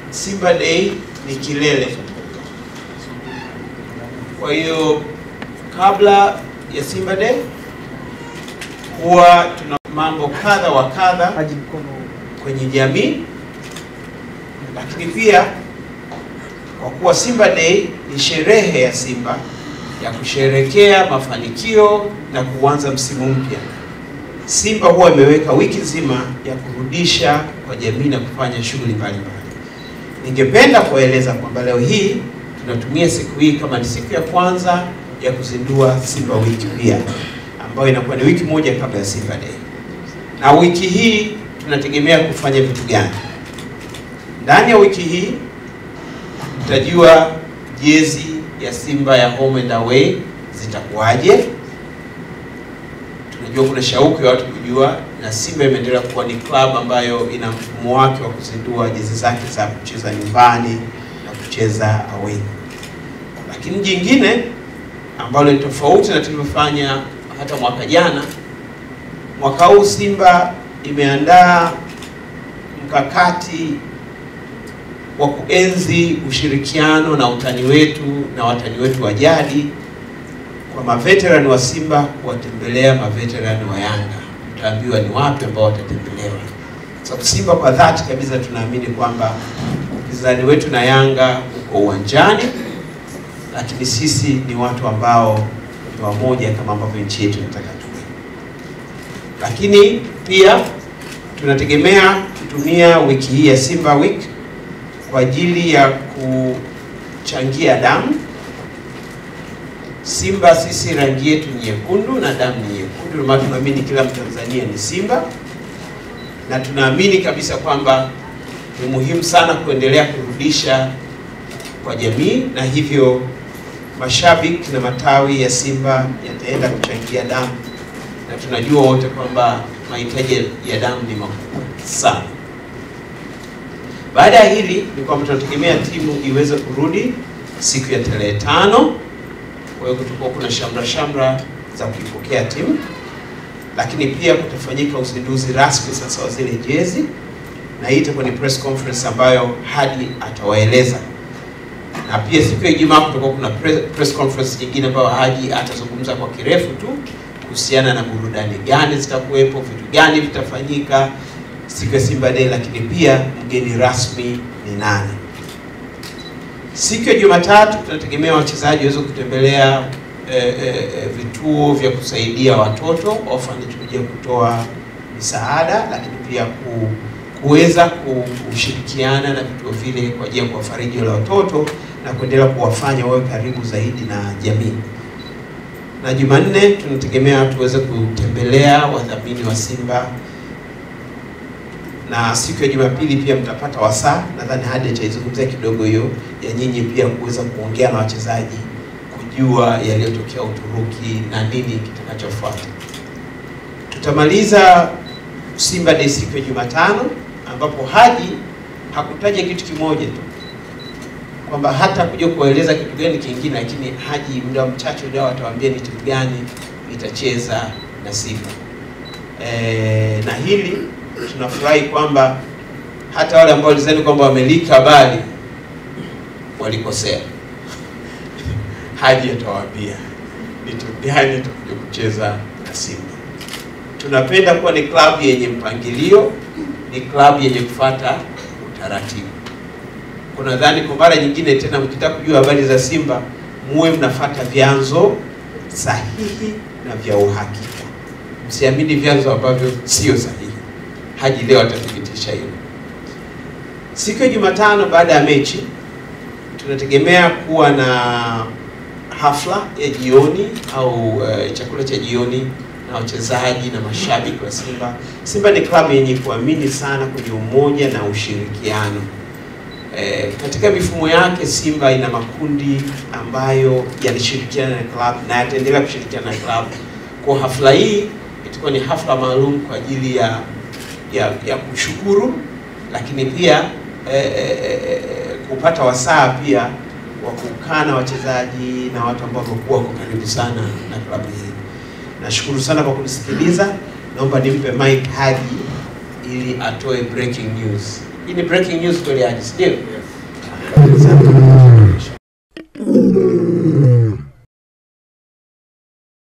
Simba Day ni kilele. Kwa hiyo kabla ya Simba Day huwa tuna mambo kadha wa kadha kwenye jamii, lakini pia kwa kuwa Simba Day ni sherehe ya Simba ya kusherekea mafanikio na kuanza msimu mpya, Simba huwa imeweka wiki nzima ya kurudisha kwa jamii na kufanya shughuli mbalimbali. Ningependa kuwaeleza kwamba leo hii tunatumia siku hii kama ni siku ya kwanza ya kuzindua Simba wiki pia, ambayo inakuwa ni wiki moja kabla ya Simba Day. Na wiki hii tunategemea kufanya vitu gani? Ndani ya wiki hii tutajua jezi ya Simba ya home and away zitakuwaje. Tunajua kuna shauku ya watu kujua, na Simba imeendelea kuwa ni club ambayo ina mfumo wake wa kuzindua jezi zake za kucheza nyumbani na kucheza away. Lakini jingine ambalo ni tofauti na tulivyofanya hata mwaka jana, mwaka huu Simba imeandaa mkakati wa kuenzi ushirikiano na utani wetu na watani wetu wa jadi kwa maveterani wa Simba kuwatembelea maveterani wa Yanga. Mtaambiwa ni wapi ambao watatembelewa, sababu Simba kwa dhati kabisa tunaamini kwamba upinzani wetu na Yanga uko uwanjani, lakini sisi ni watu ambao ni wamoja kama ambavyo nchi yetu inataka tuwe. Lakini pia tunategemea kutumia wiki hii ya Simba Week kwa ajili ya kuchangia damu. Simba sisi rangi yetu ni nyekundu na damu ni nyekundu, ndio maana tunaamini kila Mtanzania ni Simba, na tunaamini kabisa kwamba ni muhimu sana kuendelea kurudisha kwa jamii, na hivyo mashabiki na matawi ya Simba yataenda kuchangia damu, na tunajua wote kwamba mahitaji ya damu ni makubwa sana. Baada ya hili ni kwamba tunategemea timu iweze kurudi siku ya tarehe tano. Kwa hiyo kutakuwa kuna shamra shamra za kuipokea timu, lakini pia kutafanyika uzinduzi rasmi sasa wa zile jezi, na hii itakuwa ni press conference ambayo Hadi atawaeleza, na pia siku ya Ijumaa kutakuwa kuna press conference nyingine ambayo Haji atazungumza kwa kirefu tu kuhusiana na burudani gani zitakuwepo, vitu gani vitafanyika siku ya Simba Day, lakini pia mgeni rasmi ni nani. Siku ya Jumatatu tunategemea wachezaji waweze kutembelea e, e, vituo vya kusaidia watoto orphanage, kuja kutoa misaada, lakini pia ku, kuweza kushirikiana na vituo vile kwa ajili ya kuwafariji wale watoto na kuendelea kuwafanya wawe karibu zaidi na jamii. Na Jumanne tunategemea tuweze kutembelea wadhamini wa Simba na siku ya Jumapili pia mtapata wasaa, nadhani hadi ataizungumzia kidogo hiyo ya nyinyi pia kuweza kuongea na wachezaji, kujua yaliyotokea Uturuki na nini kitakachofuata. Tutamaliza Simba Day siku ya Jumatano, ambapo Haji hakutaja kitu kimoja tu kwamba hata kuja kueleza kitu gani kingine, lakini Haji muda mchache ujao atawaambia ni timu gani itacheza na Simba e, na hili tunafurahi kwamba hata wale ambao walizani kwamba wamelika habari walikosea. Haji atawaambia ni timu gani itakuja kucheza na Simba. Tunapenda kuwa ni klabu yenye mpangilio, ni klabu yenye kufuata utaratibu. Kuna dhani kwa mara nyingine tena, mkitaka kujua habari za Simba muwe mnafuata vyanzo sahihi na vya uhakika, msiamini vyanzo ambavyo sio sahihi. Haji leo atathibitisha hilo. Siku ya Jumatano baada ya mechi tunategemea kuwa na hafla ya jioni au uh, chakula cha jioni na wachezaji na mashabiki wa Simba. Simba ni klabu yenye kuamini sana kwenye umoja na ushirikiano. E, katika mifumo yake Simba ina makundi ambayo yanashirikiana na klabu na yataendelea kushirikiana na klabu. Kwa hafla hii itakuwa ni hafla maalum kwa ajili ya ya, ya kushukuru lakini pia eh, eh, kupata wasaa pia wa kukaa na wachezaji na watu ambao wamekuwa wako karibu sana na klabu hii. Nashukuru sana kwa kunisikiliza. Naomba nimpe mic Haji ili atoe breaking news. Hii ni breaking news kweli Haji, si ndio? Thank you.